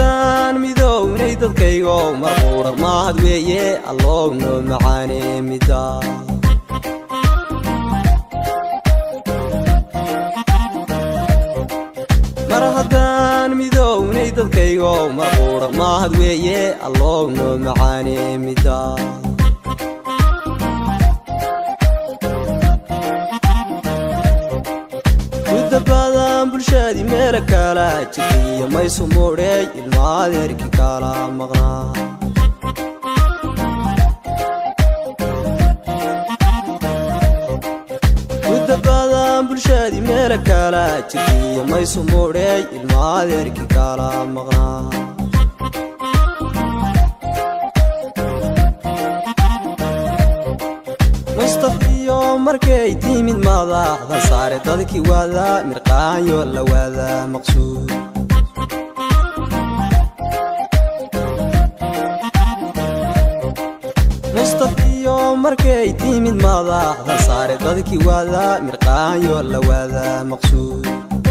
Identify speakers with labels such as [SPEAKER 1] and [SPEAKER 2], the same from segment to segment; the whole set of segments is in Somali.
[SPEAKER 1] haddaan midownay dadkaygo marquura mahad weeye allow noo macaane mida mar haddaan midownay dadkaygo marquura mahad weeye allow noo macaane mida mudabadan bulshadii meela kala jirtiyo maysu muudheey ilma adeerkii kala maqnaa mudabadan bulshadii meela kala jirtiyo maysu muudheey ilma adeerkii kala maqnaa mustafiyo markay timid madaxda saare dadkii waada mirqaanyo la waada maqsuud mustafiyo markay timid madaxda saare dadkii waada mirqaanyo la waada maqsuud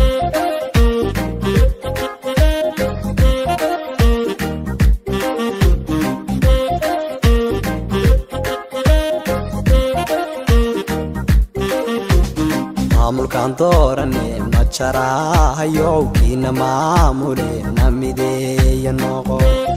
[SPEAKER 1] maamulkaan doorane ma jaraahayow kiina maamule na mideeya noqo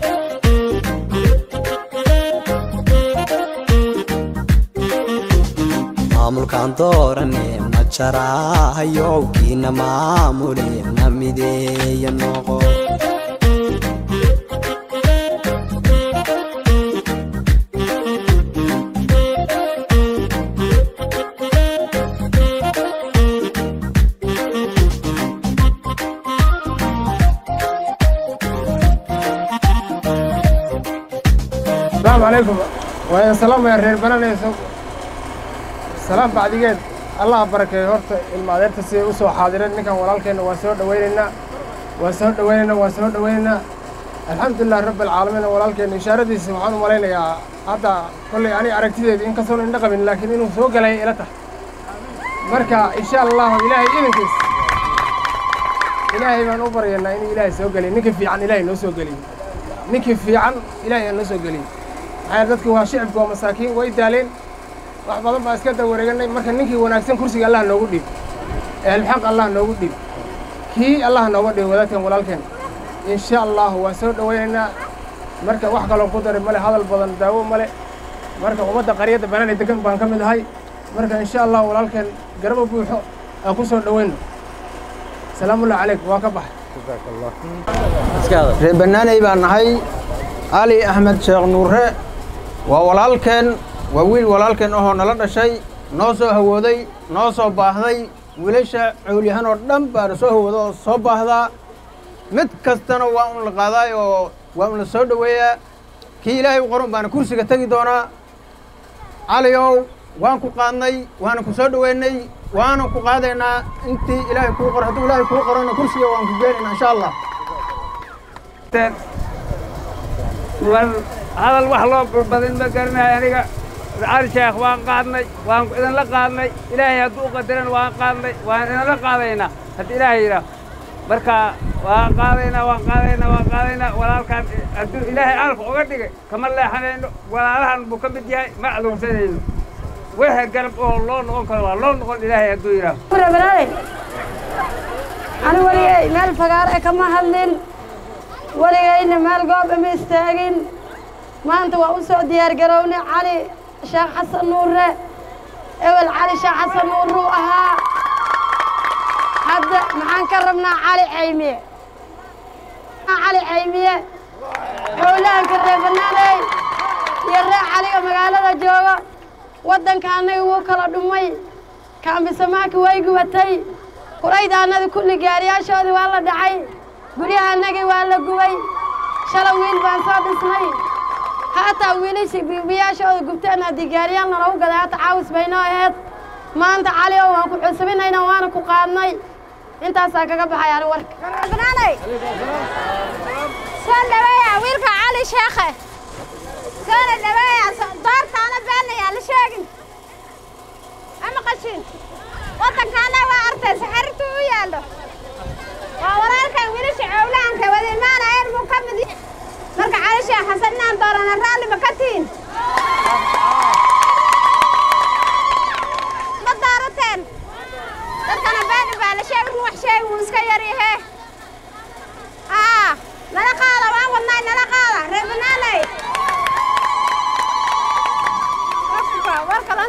[SPEAKER 1] maamulkaan doorane ma jaraahayow kiina maamule na mideeya noqo
[SPEAKER 2] asalaamu calaykum waa salaamaya reer bananayso salaam bacdigeed allaha barakeeyo horta ilma adeerta siday u soo xaadireen ninkan walaalkeenna waa soo dhowaynaynaa waa soo dhowaynaynaa waa soo dhowaynaynaa alxamdulilah rabbi alcaalamiin walaalkeenna ishaaradiisa waxaan u malaynayaa hadda kollay ani aragtideedii in kastoon indha qabin laakiin inuu soo galay ila tahay marka insha allahu ilaahay idankiis ilaahay baan u baryaynaa inuu ilaahay soo geliyo ninka fiican ilaahay noo soo geliyo ninkii fiican ilaahay aan noo soo geliyo maxaa dadku waa shicibku waa masaakiin way daaleen wax badan baa iska dawareeganay marka ninkii wanaagsan kursiga allah noogu dhiib ehelxaq allah noogu dhiib kii allah nooga dhiib wadaadkan walaalkeen insha allahu waan soo dhowaynaynaa marka wax kaloo ku daray male hadal badan daawo male marka ummadda qaryadda banaanay degan baan ka mid ahay marka insha allahu walaalkeen garabo buuxo aan ku soo dhowayno salaamullahi calaykum waa ka baxay
[SPEAKER 3] reer bannaaney baan nahay cali axmed sheekh nuure waa walaalkeen waa wiil walaalkeen ahoo nala dhashay noo soo hawooday noo soo baahday wiilasha cowlyahan oo dhan baana soo hawooda oo soo baahdaa mid kastana waa un la qaadaay oo waa un la soo dhoweeyaa kii ilaahay u qoran baana kursiga tegi doonaa caliow waan ku qaadnay waana ku soo dhoweynay waana ku qaadaynaa intii ilaahay kuu qoro hadduu ilaahay kuu qorona kursiga waan ku geenaynaa insha allah
[SPEAKER 4] war hadal wax loo badin ma garanayo aniga cali sheekh waan qaadnay waan idinla qaadnay ilaahay hadduu qadaran waan qaadnay waan idinla qaadaynaa haddii ilaahay yidhaah marka waan qaadaynaa waan qaadaynaa waan qaadaynaa walaalkaan hadduu ilaahay alka uga dhigay kama leexanayno walaalahan buu ka mid yahay ma adoonsanayno wixii garab oo loo noqon karo waa loo noqon ilaahay hadduu yidhaah
[SPEAKER 5] rabanaanay ani weligay meel fagaare kama hadlin weligayna meel goob ima istaagin maanta waa u soo diyaargarowne cali sheekh xasan nuure ewel cali sheekh xasan nuuruu ahaa hadda maxaan ka rabnaa cali caymiye cali caymiye howlahanka reer banaaney iyo reer caliga magaalada jooga waddanka annaga wuu kala dhumay kaambisamaanka way gubatay kurayda annada kulli gaariyaashoodii waa la dhacay guryaha annagii waa la gubay shala wiil baan soo dhisnay haataa wiilashii biibiyaashooda gubteen haddii gaariyaan lanagu gaday hata caawis baynoo aheed maanta cali oo waan ku cusubinayna waana ku qaadnay intaasaa kaga baxay ani warka
[SPEAKER 6] banaanay soo dhaweeya wiilka cali sheekhe soona dhaweeya doortaana beenayaa la sheegin ama qashin waddankaana waa artaysa xarirtu u yaallo waa walaalkan wiilasha cowlaanka wadimaanayeen buu ka mid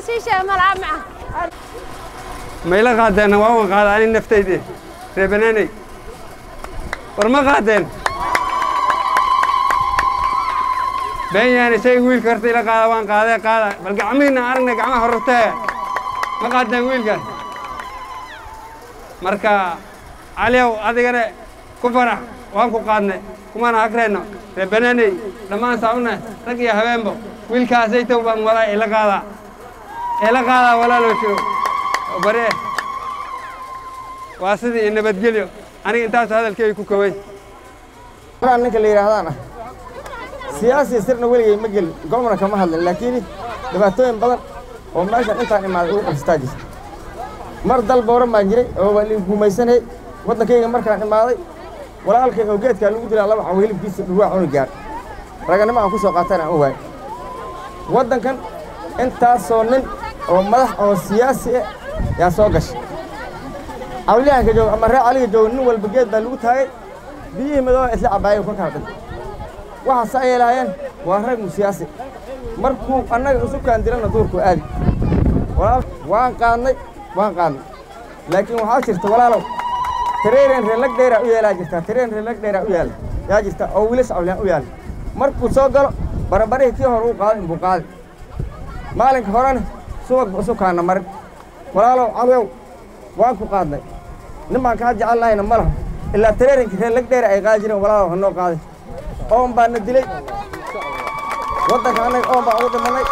[SPEAKER 6] sii sheega malaa maca
[SPEAKER 4] mayla qaadeenna waa uga qaada ani naftayde ree banaaney war ma qaadeen been yaani shayga wiilka horta ila qaada waan qaadee qaada bal gacmihiinna aragna gacmaha horortee ma qaadeen wiilka marka caliyow adigana ku farax waan ku qaadnay kumana hagrayno ree banaaney dhammaan saabna rag iyo habeenbo wiilkaasaytow baan wadaa ila qaadaa ila qaadaa walaaloo jiro bare waa sidii nabadgelyo aniga intaasu hadalkeyga ku koway
[SPEAKER 7] maraan ninka la yidhaahdaan ah siyaasi sirna weligay ma gelin gomna kama hadlin laakiin dhibaatooyin badan oo meeshan intaan imaaday ugu qabsataa jirta mar dal booran baan jiray oo waan guumaysanay waddankayga markaan imaaday walaalkay oo geedkaa lagu dilaa laba cawo hilibkiisa dhurwaa cuni gaar raganimo aan ku soo qaatana aan u waayay waddankan intaasoo nin oo madax oo siyaasi ah yaa soo gashay cawliyahanka jooga ama ree caliga jooga nin walba geed baa lagu taagay biyihii madooba isla cabaayay ka kala dhintay waxaase ay lahaayeen waa rag mu siyaasi markuu annaga isu kaandirana duurku aadi walaal waan qaadnay waan qaadnay laakiin waxaa jirta walaalow tareeren reelag dheeraa u yeelaa jirta tareen reelag dheeraa u yaala yaa jirta oo wiilas cawliyaan u yaala markuu soo galo barabarihii kii hore uu qaaday inbuu qaaday maalinka horena subag bu isu kaana marin walaalow caliyow waan ku qaadnay nin baan kaa jecel lahayna ma laha ilaa tareerinkii reelag dheera ay qaadi jireen walaalow ha noo qaaday oon baa na dilay waddanka annaga oon baan ugu dhimanay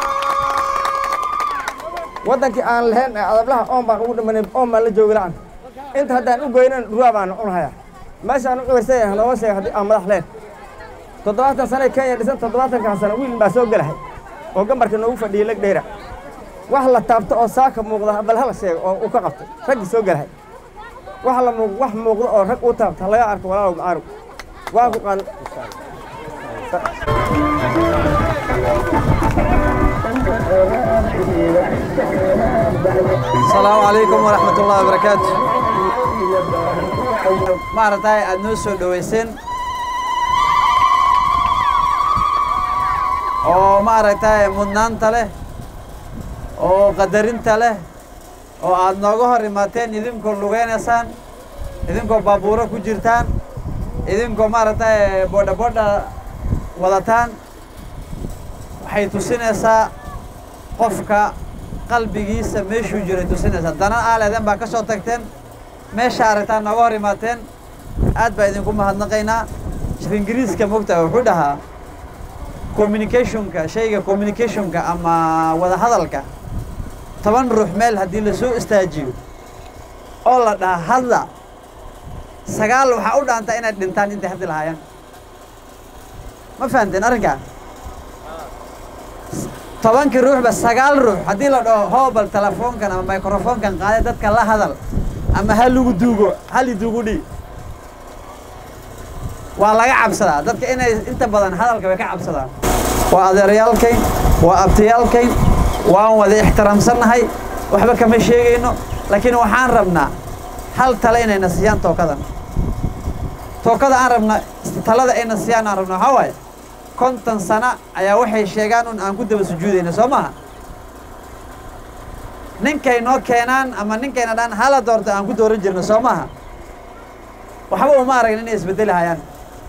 [SPEAKER 7] waddankii aan lahayn ee adablaha oon baan ugu dhimanay oon baan la joogi la'an inta haddaan u goynan dhurwaa baan cunhayaa meeshaan u cibarsaya looga sheega haddii aan madax leen toddobaatan sane kenya dhisan toddobaatankan sano wiil baa soo gelahay oo gambarka noogu fadhiyey lag dheera wax la taabto oo saaka muuqda bal hala sheego oo uu ka qabtay raggii soo gelahay wax la muuq wax muuqda oo rag uu taabta laga arko walaalow macaarug waan ku qaad
[SPEAKER 1] asalaamu calaykum waraxmat ullahi wabarakaatu maaragtay aada noo soo dhoweyseen oo maaragtay mudnaanta leh oo qadarinta leh oo aada nooga hor imaateen idinkoo lugeynaysaan idinkoo baabuuro ku jirtaan idinkoo maaragtay boodha boodha wadataan waxay tusinaysaa qofka qalbigiisa meeshuu jiray tusinaysaa dana aaleeden baa ka soo tagteen meesha aragtaan nooga hor imaateen aad baa idinku mahadnaqaynaa shir ingiriiska mogtaha wuxuu dhahaa communicationka shayga communicationka ama wada hadalka toban ruux meel haddii la soo istaajiyo oo la dhaha hadla sagaal waxaa u dhaantaa inay dhintaan intay hadli lahaayeen ma fahamteen arrinkaa tobankii ruuxba sagaal ruux haddii la dhaho hoobal telefoonkan ama microfoonkan qaade dadka la hadal ama ha lagu duugo hali duugu dhii waa laga cabsadaa dadka inay inta badan hadalka way ka cabsadaan waa adeeryaalkayn waa abtiyaalkayn waan wada ixtiraamsannahay waxba kama sheegayno laakiin waxaan rabnaa hal tale inayna siiyaan tookadan tookada aan rabna talada ayna siiyaan aan rabna waxaa waaye konton sana ayaa waxay sheegaan un aan ku daba sujuudayna soo maaha ninkay noo keenaan ama ninkayna dhaan hala doorto aan ku dooran jirno soo maaha waxba uma aragn inay isbedeli hayaan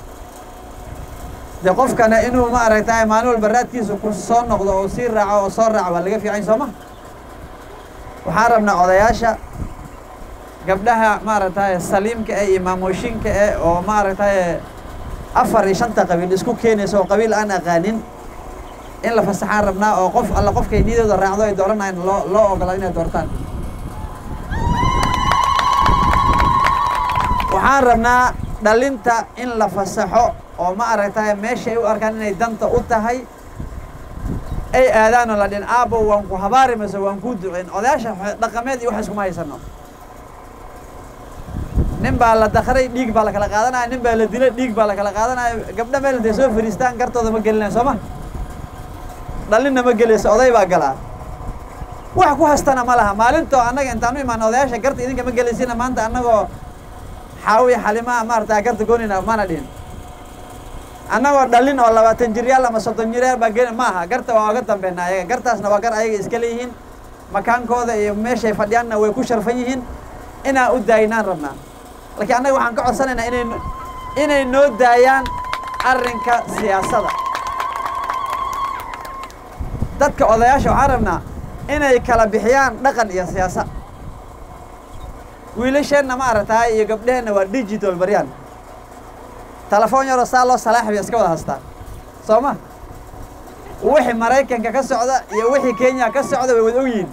[SPEAKER 1] dee qofkana inuu ma aragtay maalin walba raadkiisa ku soo noqdo oo sii raaco oo soo raaco waa laga fiican soo maha waxaan rabnaa odayaasha gabdhaha maaragtay saliimka eh iyo maamooshinka eh oo maaragtay afar iyo shanta qabiil isku keenaysa oo qabiil aan aqaanin in la fasaxaan rabnaa oo qof alla qofkay niyadooda raacdo ay dooranayan loo loo ogolaa inay doortaan waxaan rabnaa dhalinta in la fasaxo oo ma aragtay meeshay u arkaan inay danta u tahay ay aadaan oo la dhin aabo waan ku habaari mayso waan kuu duceyn odayaasha dhaqameed iyo wax iskuma haysano nin baa la dakray dhiig baa la kala qaadanaya nin baa la dilay dhiig baa la kala qaadanaya gabdha meel intay soo fariistaan gartooda ma gelinaya soo ma dhalinna ma gelayso oday baa galaa wax ku hastana ma laha maalintoo annaga intaan u imaano odayaasha garta idinka ma gelaysina maanta annagoo xaawiya xalimaa maarata garta goonina mana dhihin annagoo dhalin oo labaatan jiryaal ama soddon jiryaal baa geli ma aha garta waa oga dambeynaa ayaga gartaasna waa gar ayaga iska leeyihiin makaankooda iyo meeshay fadhiyaanna way ku sharfan yihiin inaan u daayinaan rabnaa laakiin annaga waxaan ka codsanaynaa inay inay noo daayaan arrinka siyaasadda dadka odayaasha waxaan rabnaa inay kala bixiyaan dhaqan iyo siyaasa wiilasheenna ma aragtaay iyo gabdheheenna waa digital baryaan telefoon yaroo saa loo salaaxi bay iska wada haystaan soo ma wixii maraykanka ka socda iyo wixii kenya ka socda way wada ogyihiin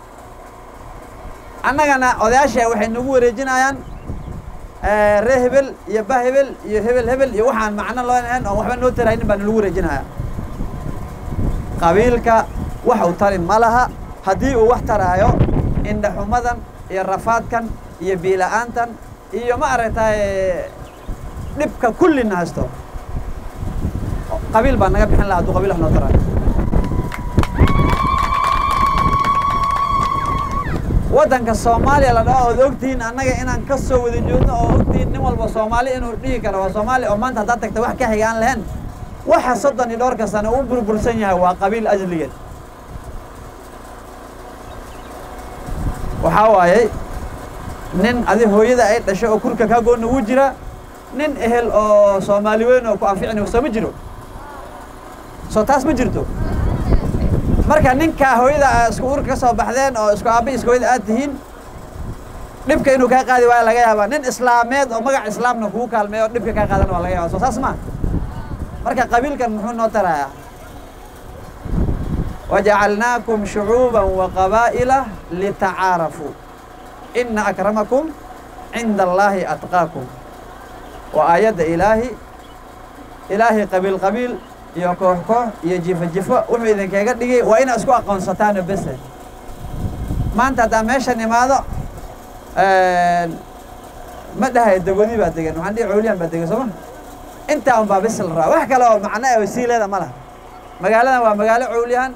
[SPEAKER 1] annagana odayaasha waxay nagu wareejinayaan ree hebel iyo ba hebel iyo hebel hebel iyo waxaan macno loo lahayn oon waxba noo taraynin baa nalagu wareejinaya qabiilka wax uu tari ma laha haddii uu wax taraayo indhaxumadan iyo rafaadkan iyo biila'aantan iyo ma aragtay dhibka kullina haysto qabiil baa naga bixin laha hadduu qabiil wax noo taraayo waddanka soomaaliya la dhaho ood ogtihiin annaga inaan ka soo wada joogno oo ogtihiin nin walba soomaali inuu dhihi karo waa soomaali oo maanta haddaad tagta wax ka xiga aan lahayn waxa soddon iyo dhowrka sano u burbursan yahay waa qabiil ajligeed waxaa waayey nin adi hooyada ay dhashay oo kurka kaa goonna wuu jira nin ehel oo soomaali weyn oo ku anficin soo ma jiro soo taas ma jirto marka ninkaa hooyada aa isku urka ka soo baxdeen oo isku aabba isku hooyada aad tihiin dhibka inuu kaa qaadi waayo laga yaabaa nin islaameed oo magac islaamna kugu kaalmeeyo oo dhibka kaa qaadan waa laga yaaba soo saas ma marka qabiilkan muxuu noo tarayaa wajacalnaakum shucuuban wa qabaa'ila litacaarafuu ina akramakum cinda allaahi atqaakum waa aayadda ilaahi ilaahay qabiil qabiil iyo koox koox iyo jifo jifo wuxuu idinkaga dhigay waa inaa isku aqoonsataano bese maanta haddaa meeshan imaado ma dhahay degodi baa degan waxaan dhihi cooliyan baa degan sooma intaa un baa bis la raa wax kale oo macno oo sii leeda ma laha magaaladan waa magaalo cooliyahan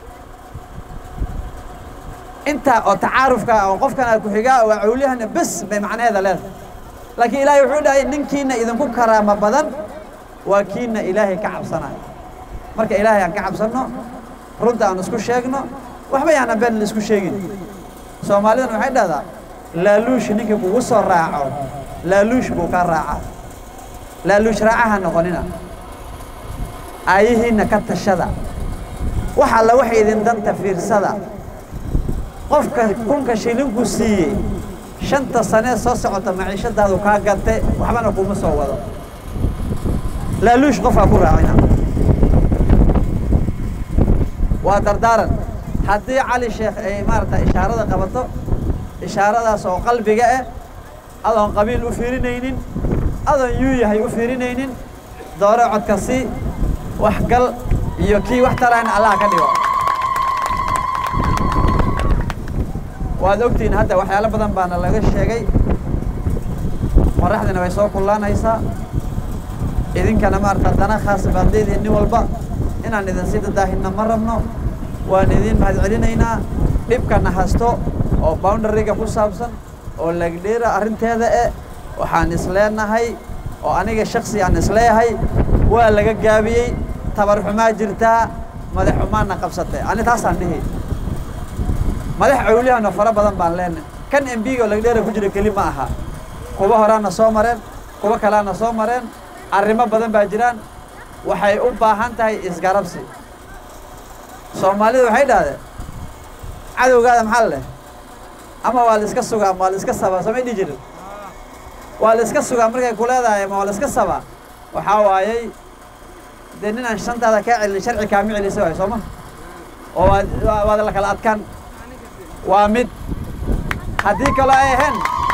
[SPEAKER 1] intaa oo tacaarufka oo qofkan aad ku xigaa waa cooliyahana bes bay macnaheeda leedahay laakiin ilaahay wuxuu dhahay ninkiina idinku karaamo badan waa kiina ilaahay ka cabsanayo marka ilaahay aan ka cabsanno runta aan isku sheegno waxba yaanan been la isku sheegin soomaalidan waxay dhahdaa laaluush ninkii kugu soo raaco laaluush buu ka raacaa laaluush raacaha noqonina aayihiinna ka tashada wax alla waxay idin danta fiirsada qofka kunka shilinku siiyey shanta sanee soo socota maciishadaadu kaa gantay waxbana kuma soo wado laaluush qofkaa ku raacina waa dardaaran haddii cali sheekh ay maarata ishaarada qabato ishaaradaas oo qalbiga ah adoon qabiil u fiirinaynin adoon yuu yahay u fiirinaynin doore codka sii waxgal iyo kii wax tarayna allah ka dhigo waad ogtihiin hadda waxyaalo badan baana laga sheegay qoraxdina way soo kullaanaysaa idinkana maarata dana khaas baad leedihiin nin walba inaan idin sii dadaahinna ma rabno waan idin mahad celinaynaa dhibkana hasto oo boundariga ku saabsan oo lagdheera arrinteeda eh waxaan isleenahay oo aniga shaksi aan isleeyahay waa laga gaabiyey tabar xumaa jirtaa madax xumaana qabsatay ani taasaan dhihi madax cawliyahana fara badan baan leenahay kan m b-ga oo lagdheera ku jira keli ma aha kuwa horaana soo mareen kuwa kaleana soo mareen arrimo badan baa jiraan waxay u baahan tahay isgarabsi soomaalida waxay dhahdeen cadowgaada maxaa leh ama waa la iska sugaa ama waa la iska sabaa soomay dhihi jirin waa la iska sugaa markay ku leedahay ama waa la iska sabaa waxaa waayey dee nin aan shantaada kaa celin sharci kaama celisa waay sooma oo waad waad la kala adkaan waa mid haddii kaloo ay ahayn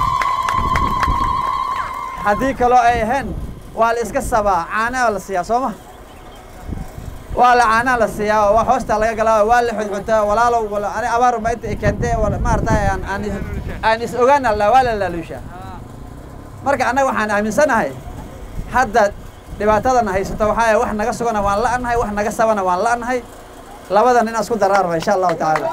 [SPEAKER 1] haddii kaloo ay ahayn waa la iska sabaa caanaa la siiyaa sooma waa la caanaa la siiyaa oo waa hoostaa laga galaa waa la xudxuntaa walaalow ani abaar ma inta i keentay maaragtay aan aan aan is ogaan alla waa la laaluushaa marka annaga waxaan aaminsanahay hadda dhibaatadana haysato waxaa yahay wax naga sugana waan la'nahay wax naga sabana waan la'nahay labadan inaan isku daraarba insha allahu tacaala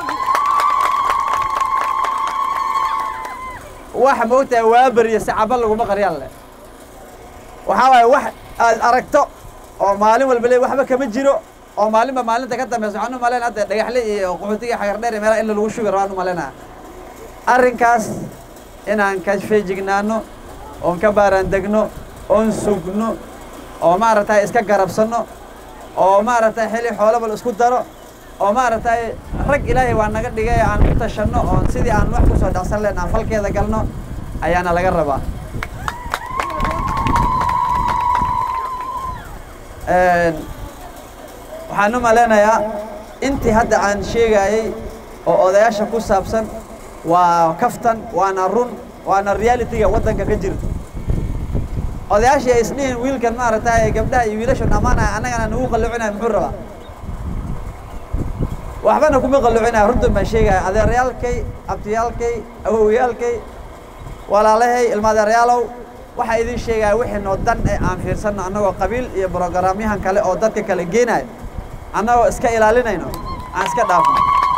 [SPEAKER 1] waxa moogtahay waa beriya si caba laguma qaryaan leh waxaa waaye wax aad aragto oo maalin walba le waxba kama jiro oo maalinba maalinta ka dambeysa waxaan u malaynaya hadda dhagaxle iyo qaxootiga xagardheer iyo meelaha in lagu shubi rabaan u malaynaya arrinkaas inaan ka feejignaano oon ka baaraan degno oon sugno oo maaragtay iska garabsanno oo maaragtay xili xoolaba la isku daro oo maaragtay rag ilaahay waa naga dhigay aan u tashanno oon sidii aan wax kusoo dhacsan leen aan falkeeda galno ayaana laga rabaa waxaan u malaynayaa intii hadda aan sheegayey oo odayaasha ku saabsan waa kaftan waana run waana realitiga waddanka ka jirta odayaashii ay isdhihin wiilkan maaragtay gabdhaha iyo wiilashu dhammaanaya annagana nagu qallucinaya muxuu rabaa waxbana kuma qallucinaya runtan baan sheegaya adeerayaalkay abtiyaalkay awowyaalkay walaalahay ilmaadeeryaalow waxaa idin sheegaya wixii noo dan ee aan fiirsanno annagoo qabiil iyo brograamyahan kale oo dadka kale geenayo annagoo iska ilaalinayno aan iska dhaafno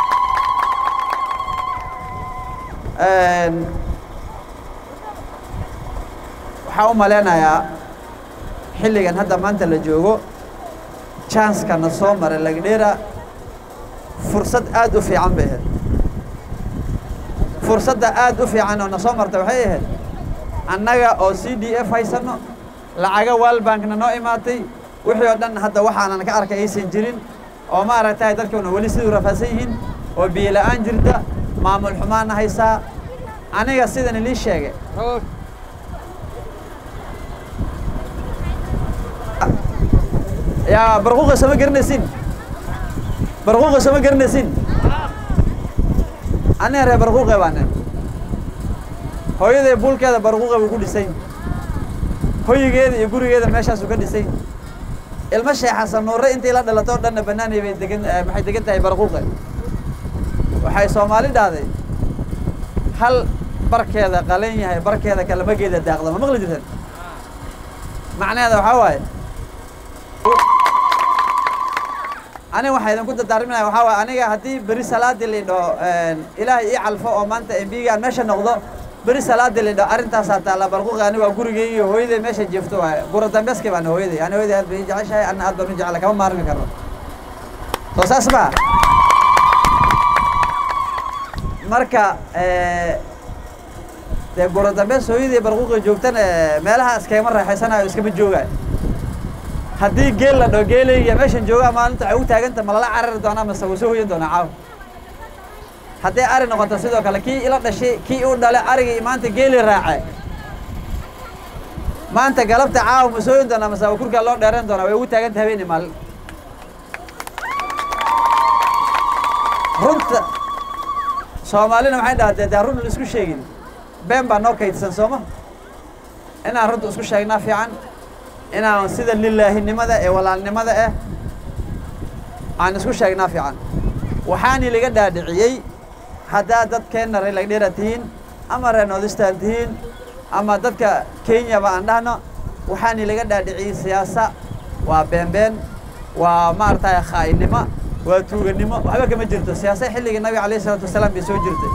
[SPEAKER 1] waxaan u malaynayaa xilligan hadda maanta la joogo janskana soo maray lagdheera fursad aad u fiican bay ahayd fursadda aad u fiican oo na soo martay waxay ahayd annaga oo c d f haysanno lacaga walbankna noo imaatay wixii oo dhan hadda waxaanan ka arkay aysan jirin oo maaragtay dadkuna weli siduu rafaadsan yihiin oo biyo la'aan jirta maamul xumaana haysaa aniga sidan ilii sheegay yaa barquuqa sama garanaysin barquuqa sama garanaysin aniga reer barquuqe baane hooyaday buulkeeda barquuqa buu ku dhisay hoyigeeda iyo gurigeeda meeshaasuu ka dhisay ilmo sheekh xasan nuure intii la dhalato o dhanna banaanay bay degan maxay degan tahay barquuqe waxay soomaali dhahday hal barkeeda qalan yahay barkeeda kalamageeda daaqda ma maqli jirtan macnaheeda waxaa waaye aniga waxaa idinku dardaarminaya waxaa waaye aniga haddii beri salaadii la dhaho ilaahay ii calfo oo maanta embiga aan meesha noqdo beri salaadii la dhaho arrintaasaa taalla barquuqi aniga waa gurigay iyo hooyaday meesha jeefto waaye gura dambeeskay baana hooyaday ani hooyaday aad bay ii jeceshahay anna aad baan u jecla kama maarmi karno soo saas maa marka dee gura dambees hooyadii barquuqi joogtana meelaha iskagama raaxaysanayo iskama joogayo haddii geel la dhaho geelayga meeshan joogaa maalinta waxay u taaganta ma lala carari doonaa mase wuu soo hoyan doonaa caawa hadday ari noqoto sidoo kale kii ila dhashay kii u dhale arigii maanta geeli raace maanta galabta caawa ma soo hoyan doonaa mase waa kurkaa loo dheeran doonaa way ugu taaganta habeeni maalin runta soomaalina waxay dhahdee dee run la isku sheegin been baa noo kaydsan sooma inaan runta isku sheegnaa fiican inaan sida lilaahinimada ee walaalnimada ah aan isku sheegnaa fiican waxaani laga dhaadhiciyey haddaad dadkeenna reer lagdheera tihiin ama reer nordistan tihiin ama dadka kenyaba aan dhahno waxaani laga dhaadhiciyey siyaasa waa beenbeen waa maaragtay khaa'inimo waa tuuganimo waxba kama jirto siyaasa xilligii nabiga alayh isalaatu wasalaam bay soo jirtay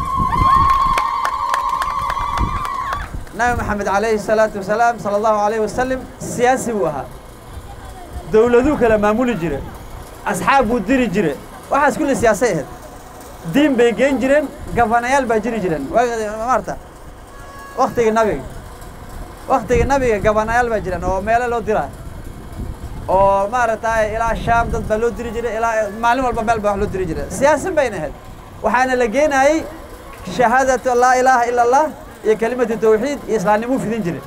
[SPEAKER 1] nabi maxamed alayhi الsalaatu wasalaam salى allahu alayh wasalam siyaasi buu ahaa dowladuu kala maamuli jire asxaab buu diri jire waxaas kulli siyaasay ahayd diin bay geen jireen gafanayaal baa jiri jireen maarta waktigii nabiga waktigii nabiga gabanayaal baa jireen oo meelo loo diraa oo maaragtay ilaa shaam dad baa loo diri jiray ilaa maalin walba meel baa wax loo diri jiray siyaasin bayna ahayd waxaana la geenayey shahaadatu laa ilaaha ila allah iyo kelimatu tawxiid iyo islaamnimuu fidin jiray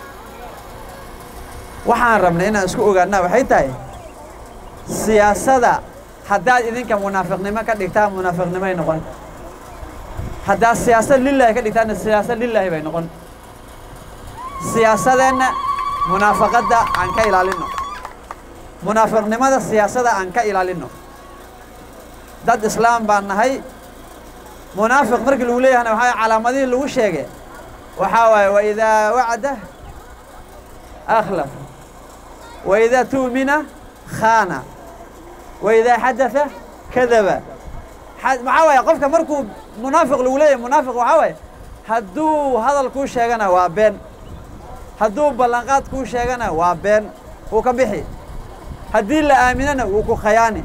[SPEAKER 1] waxaan rabnay inaan isku ogaanaa waxay tahay siyaasada haddaad idinka munaafiqnimo ka dhigtaan munaafiqnimoay noqon haddaad siyaasad lilaahi ka dhigtaanna siyaasad lilaahi bay noqon siyaasadeenna munaafaqadda aan ka ilaalinno munaafiqnimada siyaasada aan ka ilaalinno dad islaam baan nahay munaafiq markii lagu leeyahana waxaa calaamadihii lagu sheegay waxaa waaye waidaa wacda akhlaf waidaa tu'mina khaana waidaa xadatha kadaba maxaa waaye qofka markuu munaafiq lagu leeyahay munaafiq waxaa waaye hadduu hadal kuu sheegana waa been hadduu ballanqaad kuu sheegana waa been wuu ka bixi haddii la aaminana wuu ku khayaani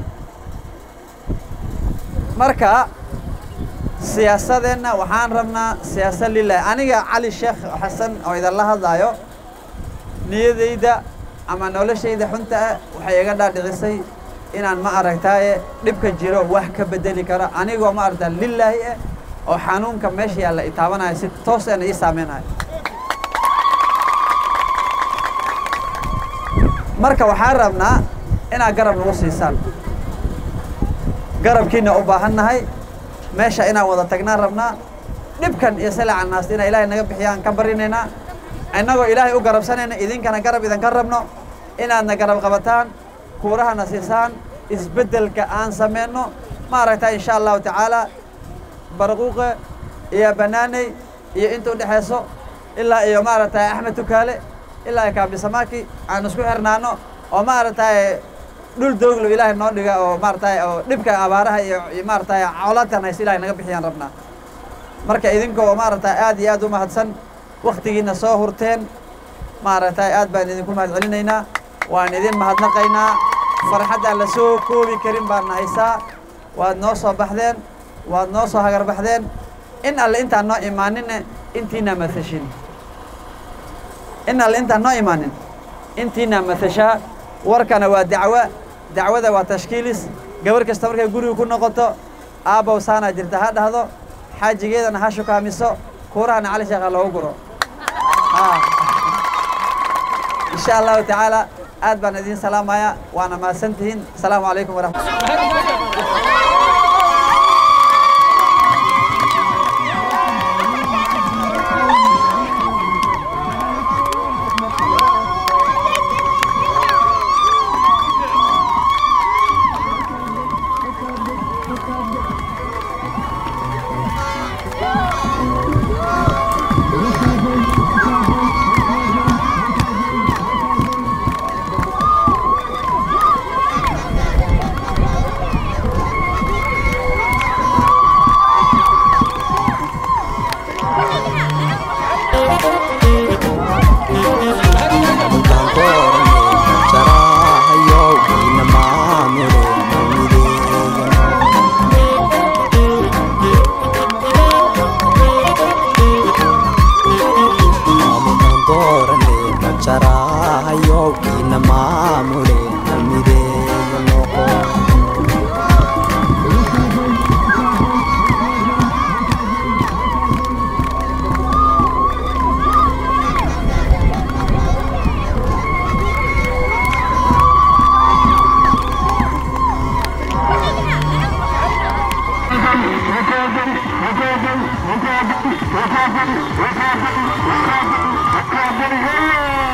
[SPEAKER 1] marka siyaasadeenna waxaan rabnaa siyaasad lilahi aniga cali sheekh xasan oo idinla hadlaayo niyadayda ama noloshayda xunta ah waxay iga dhaadhicisay inaan ma aragtaaye dhibka jiro wax ka bedeli karo anigoo ma aragtaa lilaahi ah oo xanuunka meesha yaalla i taabanaya si toos eena ii saameynayo marka waxaan rabnaa inaad garab nagu siisaan garabkiina u baahan nahay meesha inaan wada tagnaan rabnaa dhibkan iyo salacan naasta inaa ilaahay naga bixiyaan ka barinaynaa innagoo ilaahay u garabsanayna idinkana garab idinka rabno inaadna garab qabataan kuurahana siisaan isbeddelka aan sameyno maaragtaa insha allahu tacaala barquuqe iyo banaaney iyo inta u dhexayso ilaa iyo maaragtay axmed tukaale ilaa iyo kaabisamaaki aan isku xirnaano oo maaragtay dhul dooglo ilaahay noo dhiga oo maaragtay oo dhibka abaaraha iyo iyo maaragtay colaadkan hayse ilaahay naga bixiyaan rabnaa marka idinkoo maaragtay aad iyo aad u mahadsan waktigiina soo hurteen maaragtay aad baan idinku mahad celinaynaa waan idin mahadnaqaynaa farxaddaan la soo koobi karin baan haysaa waad noo soo baxdeen waad noo soo hagar baxdeen in alle intaan noo imaaninne intiina matashin in alle intaan noo imaanin intiina matashaa warkana waa dacwo dacwada waa tashkiilis gabar kasta markay guriga ku noqoto aabbow saanaa jirta ha dhahdo xaajigeedana ha shukaamiso kuurahana cali sheekha loogu guro insha allahu tacaala aad baan idiin salaamaya waana mahadsantihiin asalaamu calaykum waraxmat
[SPEAKER 8] Thank you.